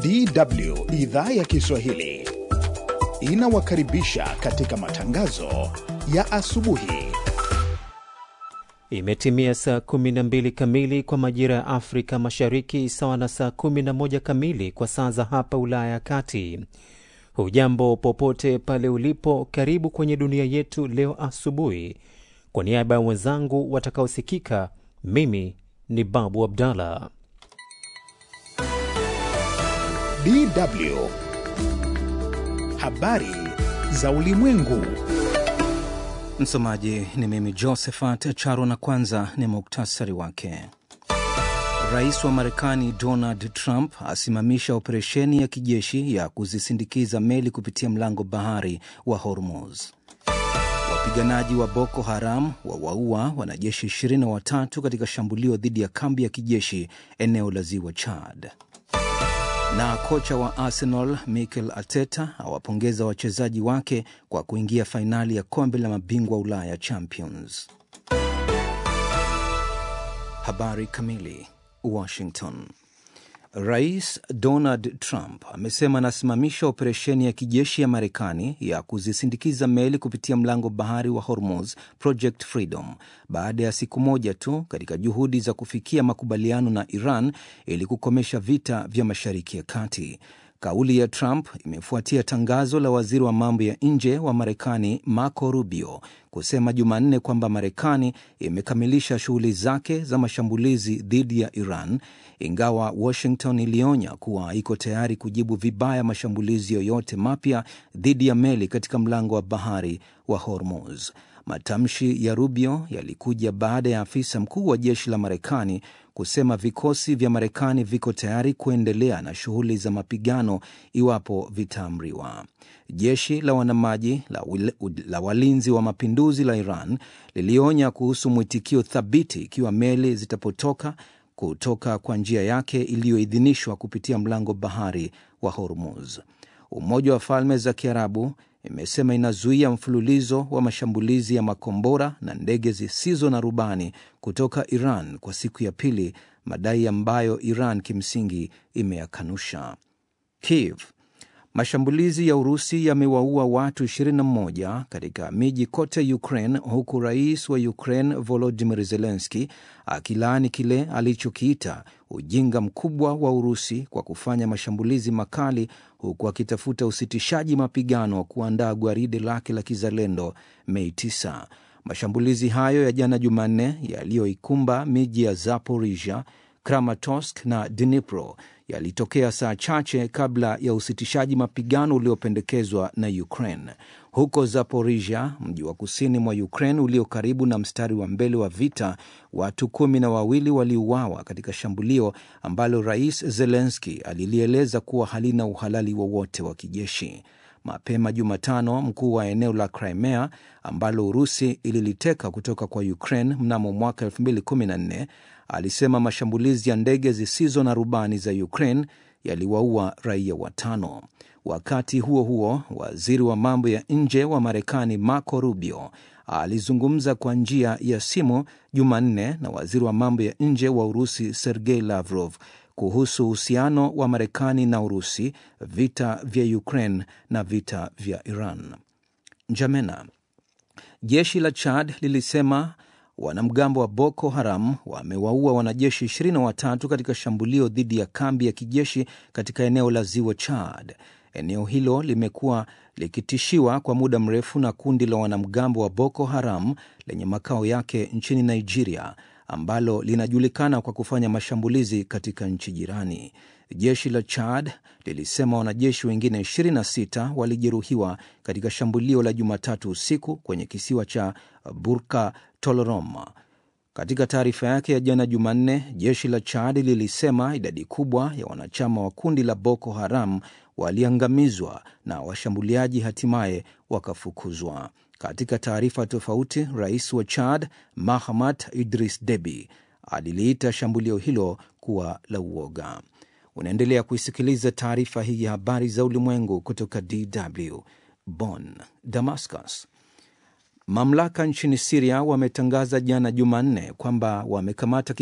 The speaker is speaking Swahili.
DW idhaa ya Kiswahili inawakaribisha katika matangazo ya asubuhi. Imetimia saa 12 kamili kwa majira ya Afrika Mashariki, sawa na saa 11 kamili kwa saa za hapa Ulaya ya Kati. Hujambo popote pale ulipo, karibu kwenye dunia yetu leo asubuhi. Kwa niaba ya wenzangu watakaosikika, mimi ni Babu Abdallah. DW habari za ulimwengu. Msomaji ni mimi Josephat Charo, na kwanza ni muktasari wake. Rais wa Marekani Donald Trump asimamisha operesheni ya kijeshi ya kuzisindikiza meli kupitia mlango bahari wa Hormuz. Wapiganaji wa Boko Haram wawaua wanajeshi 23 katika shambulio dhidi ya kambi ya kijeshi eneo la ziwa Chad. Na kocha wa Arsenal Mikel Arteta awapongeza wachezaji wake kwa kuingia fainali ya kombe la mabingwa Ulaya Champions. Habari kamili. Washington. Rais Donald Trump amesema anasimamisha operesheni ya kijeshi ya Marekani ya kuzisindikiza meli kupitia mlango bahari wa Hormuz, Project Freedom, baada ya siku moja tu katika juhudi za kufikia makubaliano na Iran ili kukomesha vita vya Mashariki ya Kati. Kauli ya Trump imefuatia tangazo la waziri wa mambo ya nje wa Marekani Marco Rubio kusema Jumanne kwamba Marekani imekamilisha shughuli zake za mashambulizi dhidi ya Iran, ingawa Washington ilionya kuwa iko tayari kujibu vibaya mashambulizi yoyote mapya dhidi ya meli katika mlango wa bahari wa Hormuz. Matamshi ya Rubio yalikuja baada ya afisa mkuu wa jeshi la Marekani kusema vikosi vya Marekani viko tayari kuendelea na shughuli za mapigano iwapo vitaamriwa. Jeshi la wanamaji la, la walinzi wa mapinduzi la Iran lilionya kuhusu mwitikio thabiti ikiwa meli zitapotoka kutoka kwa njia yake iliyoidhinishwa kupitia mlango bahari wa Hormuz. Umoja wa Falme za Kiarabu imesema inazuia mfululizo wa mashambulizi ya makombora na ndege zisizo na rubani kutoka Iran kwa siku ya pili, madai ambayo Iran kimsingi imeyakanusha. Kiev. Mashambulizi ya Urusi yamewaua watu 21 katika miji kote Ukraine, huku rais wa Ukraine Volodymyr Zelensky akilaani kile alichokiita ujinga mkubwa wa Urusi kwa kufanya mashambulizi makali, huku akitafuta usitishaji mapigano wa kuandaa gwaride lake la kizalendo Mei 9. Mashambulizi hayo ya jana Jumanne yaliyoikumba miji ya Zaporizhia, Kramatorsk na Dnipro yalitokea saa chache kabla ya usitishaji mapigano uliopendekezwa na Ukraine. Huko Zaporizhia, mji wa kusini mwa Ukraine ulio karibu na mstari wa mbele wa vita, watu kumi na wawili waliuawa katika shambulio ambalo Rais Zelenski alilieleza kuwa halina uhalali wowote wa, wa kijeshi. Mapema Jumatano, mkuu wa eneo la Crimea ambalo Urusi ililiteka kutoka kwa Ukraine mnamo mwaka 2014 alisema mashambulizi ya ndege zisizo na rubani za Ukraine yaliwaua raia watano. Wakati huo huo, waziri wa mambo ya nje wa Marekani Marco Rubio alizungumza kwa njia ya simu Jumanne na waziri wa mambo ya nje wa Urusi Sergei Lavrov kuhusu uhusiano wa Marekani na Urusi, vita vya Ukraine na vita vya Iran. Njamena. Jeshi la Chad lilisema wanamgambo wa Boko Haram wamewaua wanajeshi 23 katika shambulio dhidi ya kambi ya kijeshi katika eneo la ziwa Chad. Eneo hilo limekuwa likitishiwa kwa muda mrefu na kundi la wanamgambo wa Boko Haram lenye makao yake nchini Nigeria, ambalo linajulikana kwa kufanya mashambulizi katika nchi jirani. Jeshi la Chad lilisema wanajeshi wengine 26 walijeruhiwa katika shambulio la Jumatatu usiku kwenye kisiwa cha Burka Tolorom. Katika taarifa yake ya jana Jumanne, jeshi la Chad lilisema idadi kubwa ya wanachama wa kundi la Boko Haram waliangamizwa na washambuliaji hatimaye wakafukuzwa. Katika taarifa tofauti, rais wa Chad Mahamat Idris Deby aliliita shambulio hilo kuwa la uoga. Unaendelea kuisikiliza taarifa hii ya habari za ulimwengu kutoka DW Bonn. Damascus. Mamlaka nchini Siria wametangaza jana Jumanne kwamba wamekamata